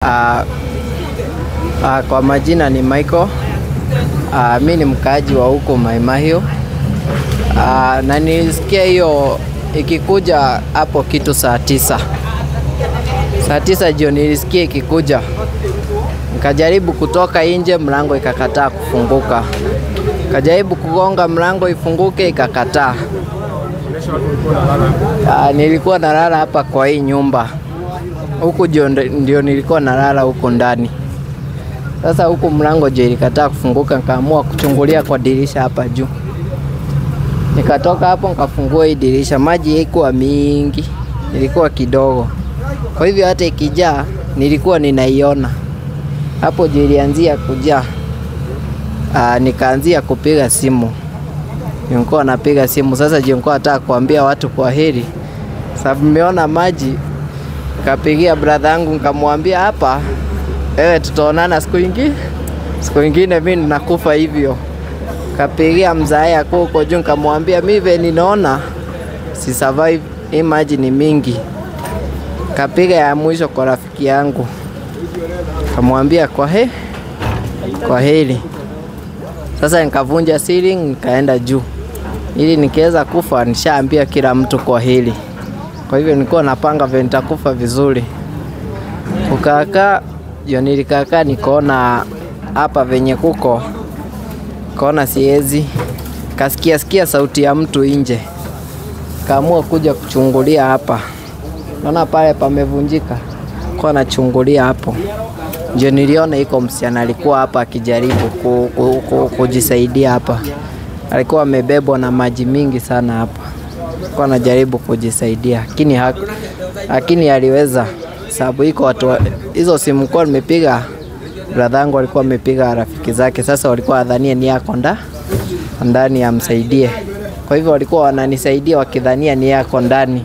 Uh, uh, kwa majina ni Michael. Uh, mi ni mkaaji wa huko Mai Mahiu. Uh, na nilisikia hiyo ikikuja hapo kitu saa tisa saa tisa jioni nilisikia ikikuja, nikajaribu kutoka nje, mlango ikakataa kufunguka. Kajaribu kugonga mlango ifunguke, ikakataa. Ah, nilikuwa nalala hapa kwa hii nyumba huku, ndio ndio nilikuwa nalala huku ndani. Sasa huku mlango je ilikataa kufunguka, nikaamua kuchungulia kwa dirisha hapa juu. Nikatoka hapo nikafungua hii dirisha, maji haikuwa mingi, ilikuwa kidogo, kwa hivyo hata ikijaa nilikuwa ninaiona hapo. Je ilianzia kujaa, ah, nikaanzia kupiga simu nilikuwa napiga simu sasa, je nilikuwa nataka kuambia watu kwa heri, sababu nimeona maji. Kapigia brother yangu nikamwambia, hapa wewe, tutaonana siku ingine, siku ingine mimi ninakufa hivyo. Kapigia mzae ako huko juu, nikamwambia mimi vile ninaona si survive, hii maji ni mingi. Kapiga ya mwisho kwa rafiki yangu, kamwambia kwa he, kwa heri. Sasa nikavunja ceiling nikaenda juu ili nikiweza kufa nishaambia kila mtu kwa hili. Kwa hivyo nilikuwa napanga vile nitakufa vizuri. Kukakaa hiyo, nilikakaa nikaona hapa venye kuko, kaona siezi, kasikia sikia sauti ya mtu nje, kaamua kuja kuchungulia hapa, naona pale pamevunjika, kwa nachungulia hapo ndio niliona iko msichana alikuwa hapa akijaribu ku, ku, ku, kujisaidia hapa. Alikuwa amebebwa na maji mingi sana hapa, alikuwa anajaribu kujisaidia, lakini lakini aliweza, sababu iko watu hizo simu kwa nimepiga, brother yangu alikuwa amepiga rafiki zake, sasa walikuwa wadhania ni yako nda ndani amsaidie, kwa hivyo walikuwa wananisaidia wakidhania ni yako ndani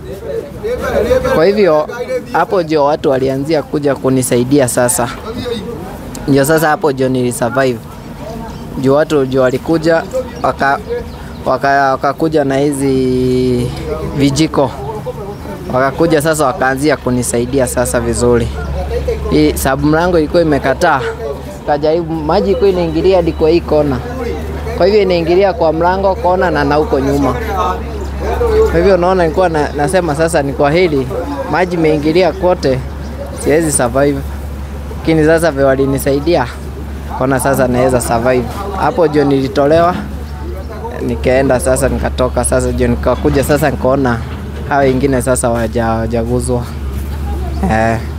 kwa hivyo hapo ndio watu walianzia kuja kunisaidia sasa. Ndio sasa hapo ndio nilisurvive. Ndio watu ndio walikuja waka wakakuja waka na hizi vijiko wakakuja sasa wakaanzia kunisaidia sasa vizuri. Hii sababu mlango ilikuwa imekataa. Kajaribu maji ilikuwa inaingilia hadi kwa hii kona. Kwa hivyo inaingilia kwa mlango kona na na huko nyuma. Kwa hivyo unaona, nilikuwa na, nasema sasa ni kwa hili maji meingilia kote, siwezi survive, lakini sasa vile walinisaidia kona, sasa naweza survive. Hapo ndio nilitolewa nikaenda sasa, nikatoka sasa, ndio nikakuja sasa, nikaona hao wengine sasa wajaguzwa eh.